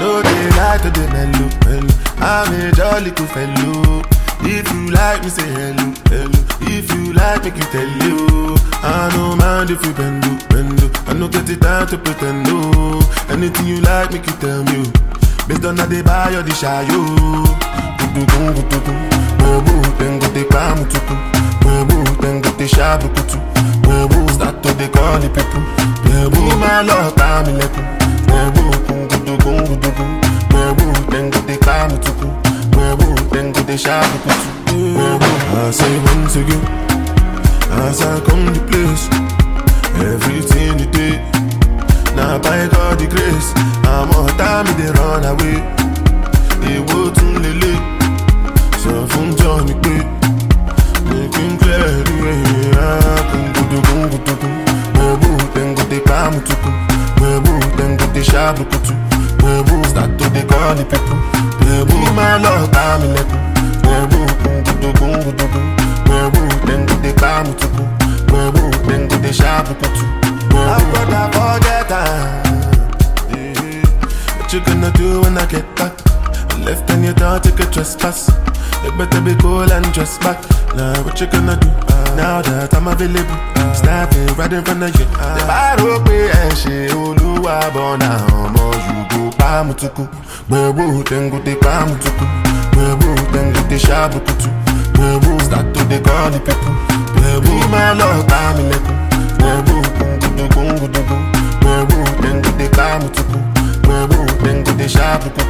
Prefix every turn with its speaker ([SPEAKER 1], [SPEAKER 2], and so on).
[SPEAKER 1] know they like to the mellow, mellow. I'm a jolly cool fellow. If you like me, say hello, hello. If you like, make you tell you. I no mind if you bend, oh, bend. oh. I no get it time to pretend, no. Anything you like, make you tell me. oh. Based on how they buy or the shy, yo. Gudugun, gudugun. Webu, then go te pamu tuku. Webu, then go te shabu kutu. Webu, start to the call the people. Webu, my love, time lekun. Webu, kun gudugun, gudugun. Webu, then go te pamu tuku. Webu, then go te shabu kutu. Webu, I say once again. As I come to place, everything you did. Now by God the grace, I'm on time they run away. Èwo tún lélẹ̀, sọ fún John pé making clear the way. Kùngùdùkùn gùdùkùn, wẹ̀bù tẹ̀ngùdẹ̀ pàmùtùkù, wẹ̀bù tẹ̀ngùdẹ̀ ṣàbùkùtù, wẹ̀bù start to dey call the people. Wẹ̀bù máa lọ bá mi lẹ́kùn, wẹ̀bù kùngùdùkùn gùdùkùn, wẹ̀bù tẹ̀ngùdẹ̀ pàmùtùkù, wẹ̀bù tẹ̀ngùdẹ̀ ṣàbùkùtù. Àgbọ̀dà forget am. What you gonna do when I get back? Left and you don't take a trespass. You better be cool and dress back. Now what you gonna do? Now that I'm available, snapping right in front of you. The baro pe ẹ ṣe olúwa bọ̀nà ọmọ yùgò pàmùtùkù. Gbẹ̀bù tẹ̀ngùtẹ̀ pàmùtùkù. Gbẹ̀bù tẹ̀ngùtẹ̀ ṣàbùkùtù. Gbẹ̀bù start to dey call the people. Gbẹ̀bù máa lọ bá mi lẹ́kùn. Gbẹ̀bù kùngùdùkùngùdùkù. Gbẹ̀bù tẹ̀ngùtẹ̀ pàmùtùkù. Gbẹ̀bù tẹ̀ngùtẹ̀ ṣàbùkùtù.